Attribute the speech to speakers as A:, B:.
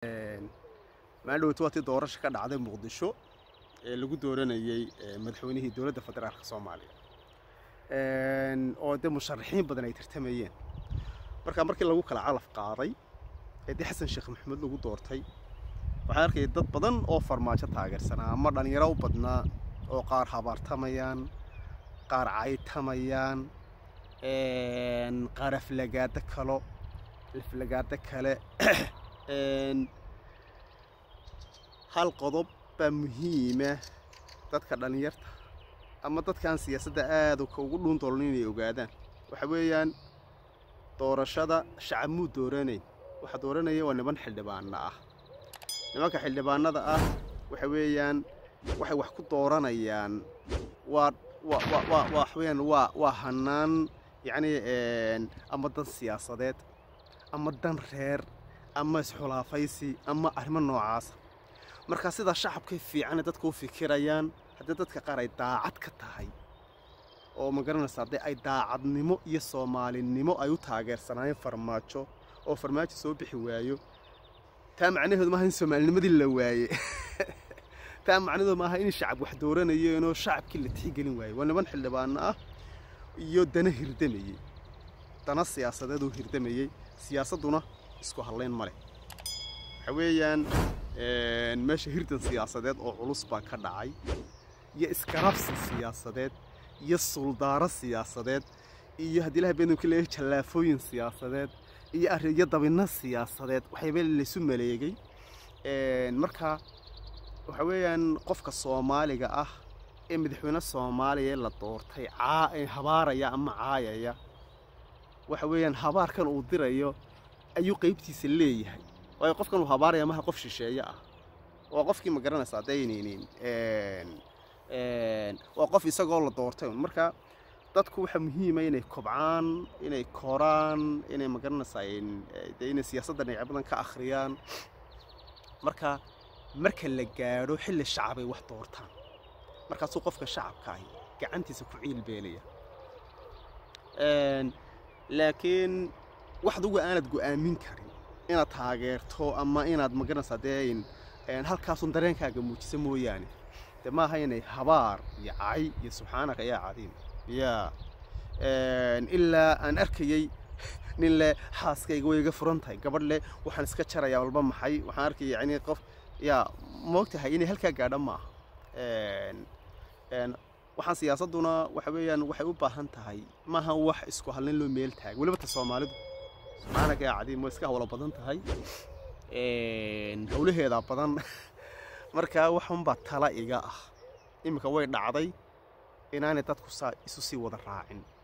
A: maaldhowt waa tii doorasha ka dhacday muqdisho ee lagu dooranayey madaxweynihii dowladda federaalka soomaaliya oo dee musharaxiin badan ay tartamayeen markaa markii lagu kala calaf qaaday ee dee xasan sheekh maxamuud lagu doortay waxaan arkayay dad badan oo farmaajo taageersanaa ama dhallinyaro u badnaa oo qaar habaartamayaan qaar caytamayaan qaar aflagaado kalo aflagaado kale hal qodob baa muhiima dadka dhallinyarta ama dadkaan siyaasadda aada ugu dhuundoolon inay ogaadaan waxa weeyaan doorashada shacab muu dooranayn waxa dooranaya waa niman xildhibaana ah nimanka xildhibaanada ah waxa weeyaan waxay wax ku dooranayaan waa waxweyaan waa waa hanaan yacni ama dan siyaasadeed ama dan reer ama isxulaafaysi ama arrimo noocaasa markaa sidaa shacabkay fiicane dadka u fikirayaan haddii dadka qaar ay daacad ka tahay oo ma garanaysa haddii ay daacadnimo iyo soomaalinimo ay u taageersanaayeen farmaajo oo farmaajo soo bixi waayo taa macnaheedu maaha in soomaalinimadii la waaye taa macnaheedu maaha in shacab wax dooranayeenoo shacabkii la tixgelin waaye waa niman xildhibaano ah iyo dana hirdamayey dana siyaasadeed oo hirdamayey siyaasadduna isku hadlayn ma leh waxa weeyaan meesha hirdan siyaasadeed oo culus baa ka dhacay iyo iskarabsi siyaasadeed iyo suldaaro siyaasadeed iyo haddii ilahay beenamka leeyahay jallaafooyin siyaasadeed iyo ariyo dabinno siyaasadeed waxayba laysu maleegay marka waxa weeyaan qofka soomaaliga ah ee madaxweyne soomaaliya la doortay habaaraya ama caayaya waxa weeyaan habaarkan uu dirayo ayuu qaybtiisa leeyahay waayo qofkan uu habaaraya maha qof shisheeye ah waa qofkii ma garanaysa daynaynin waa qof isagoo la doortay marka dadku waxaa muhiima inay kobcaan inay koraan inay ma garanaysaa inay siyaasadda dhinacyo badan ka akhriyaan marka marka la gaadho xilli shacabay wax doortaan markaasuu qofka shacabka ahi gacantiisa ku ciilbeelaya laakiin wax adugu aanad go'aamin karin inaad taageerto ama inaad magaranaysaa dee halkaasun dareenkaaga muujisa mooyaane de maaha inay habaar iyo cay iyo subxaanaka yaa cadiim yaa ilaa aan arkayey nin leh xaaskayga way iga furan tahay gabadh leh waxaan iska jarayaa walba maxay waxaan arkaya yani qof yaa moogtahay inay halkaa gaadha maaha waxaan siyaasadduna waxa weeyaan waxay u baahan tahay maaha wax isku halnin loo meel taaga weliba ta soomaalidu subxaanaka yaa cadiim way iska hawlo badan tahay hawlaheedaa badan markaa waxunbaa tala iga ah iminka way dhacday inaanay dadku saa isu sii wada raacin